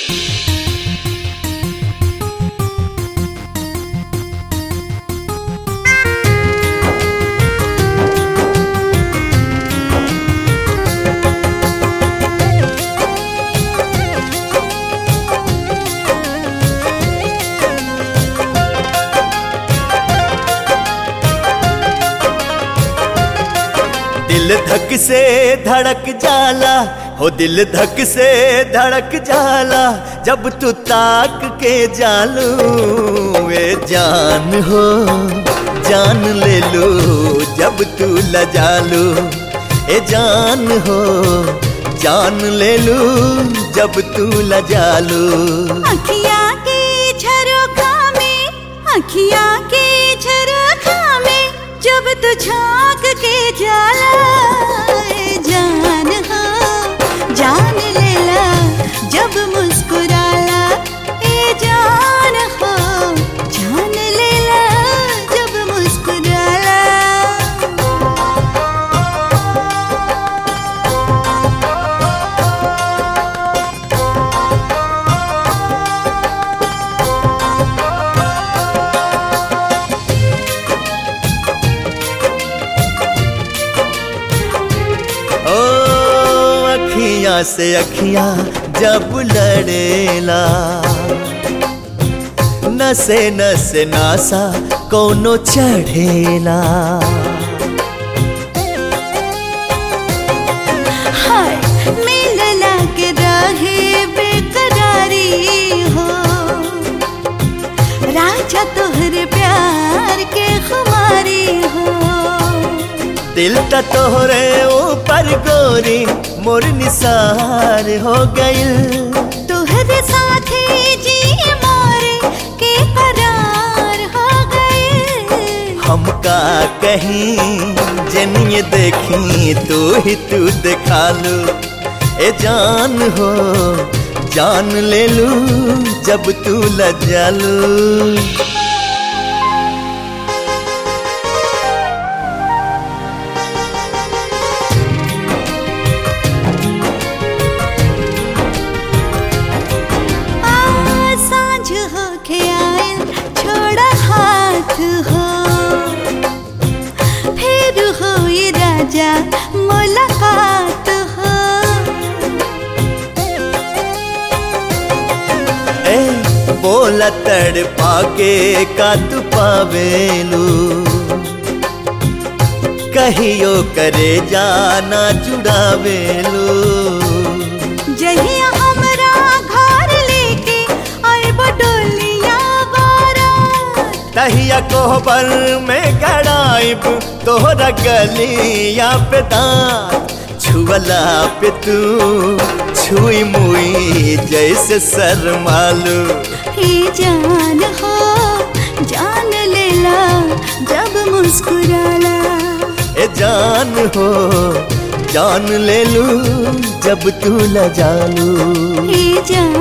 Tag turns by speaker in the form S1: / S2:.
S1: दिल धक से धड़क जाला हो दिल धक से धड़क जाला जब तू ताक के जालू वे जान हो जान ले लो जब तू लजालू ए जान हो जान ले लू जब तू लजालू
S2: अखिया के झरोखा में अखिया के झरोखा में जब तू झांक के जाला ए जान हो जान लेला जब मुस्कुराला ए जान हो जान लेला जब मुस्कुराला
S1: ओ अखियां से अखियां जब लड़ेला नसे नसे नासा कोनो चढ़ेला
S2: हाय मिलला के रहे बेकरारी हो राजा तोहरे प्यार के खुमारी हो
S1: दिल त तोहरे ऊपर गोरी मोर निसार हो गइल
S2: तोहरे साथे जी मोरे के करार हो गए
S1: हमका कहीं जनिए देखी तू ही तू दिखा लू ए जान हो जान ले लू जब तू लजालू
S2: आ सांझ हो के आयल छोड़ा हाथ हो फिर हो ये राजा मुलाकात हो
S1: ए बोला तड़ पाके का तू पावेलू कहियो करे जाना जुड़ावेलू
S2: जहिया हमरा घर लेके आए बडोलिया बारात
S1: तहिया कोहबर में गड़ाइब तोहरा गलिया पे दांत छुअला पे तू छुई मुई जैसे शर्मालू
S2: हे जान हो जान लेला जब मुस्कुराला
S1: ए जान हो जान ले लू जब तू लजालू
S2: हे जान